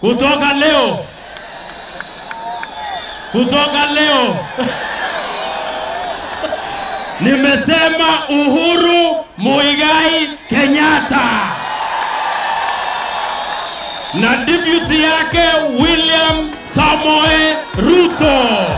kutoka leo, kutoka leo nimesema Uhuru Muigai Kenyatta na deputy yake William Samoe Ruto.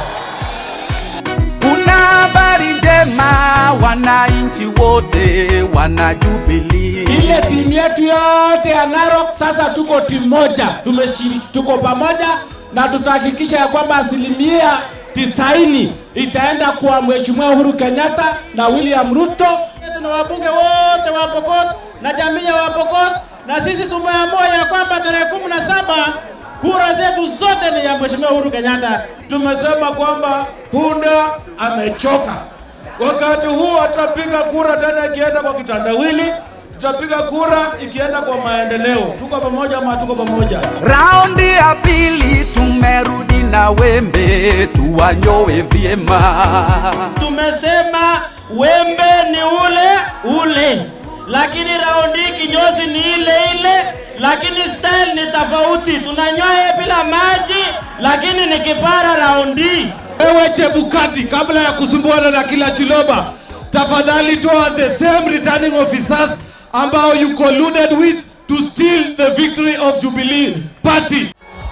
Kuna habari njema, wananchi wote wana Jubilee. ile timu yetu yote ya Narok sasa tuko timu moja, tumeshiri, tuko pamoja na tutahakikisha ya kwamba asilimia tisaini itaenda kwa Mheshimiwa Uhuru Kenyatta na William Ruto. na wabunge wote wa Pokot na jamii ya Wapokot, na sisi tumeamua ya kwamba tarehe kumi na saba kura zetu zote ni ya Mheshimiwa Uhuru Kenyatta. tumesema kwamba punda amechoka. Wakati huu atapiga kura tena ikienda kwa kitandawili, tutapiga kura ikienda kwa maendeleo. Tuko pamoja ama tuko pamoja? Raundi ya pili tumerudi na wembe, tuwanyoe vyema. Tumesema wembe ni ule ule, lakini raundi hii kinyozi ni ile ile, lakini style ni tofauti. Tunanyoa bila maji, lakini ni kipara raundi hii. Wewe Chebukati, kabla ya kusumbuana na kila Chiloba, tafadhali toa the same returning officers ambao you colluded with to steal the victory of Jubilee Party.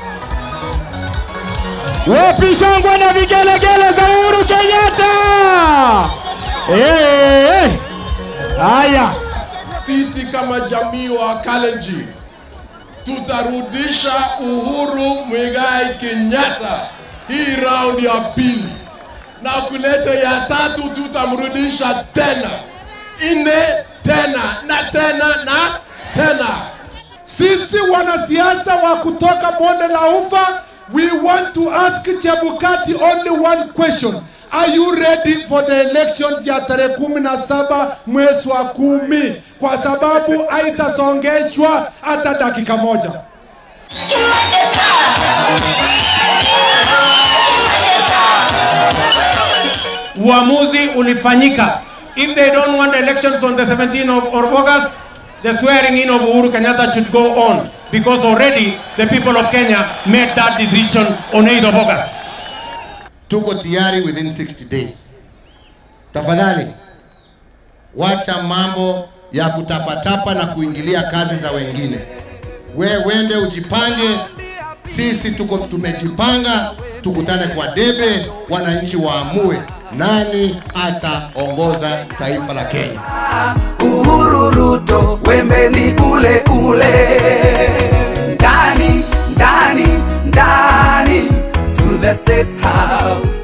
Wapi shangwe na vigelegele za Uhuru Kenyatta? Eh, eh. Haya, sisi kama jamii wa Kalenjin tutarudisha Uhuru Muigai Kenyatta hii raundi ya pili, na kuleta ya tatu tutamrudisha tena, ine tena na tena na tena. Sisi wanasiasa wa kutoka bonde la Ufa, we want to ask Chebukati only one question. Are you ready for the elections ya tarehe kumi na saba mwezi wa kumi? Kwa sababu haitasongeshwa hata dakika moja. uamuzi ulifanyika. If they don't want elections on the 17th of, of August, the swearing in of Uhuru Kenyatta should go on because already the people of Kenya made that decision on 8th of August. tuko tayari within 60 days. Tafadhali wacha mambo ya kutapatapa na kuingilia kazi za wengine. We wende ujipange, sisi tuko tumejipanga, tukutane kwa debe, wananchi waamue nani ataongoza taifa la Kenya. Uhuru Ruto, wembe ni ule ule. Ndani, ndani, ndani, to the state house.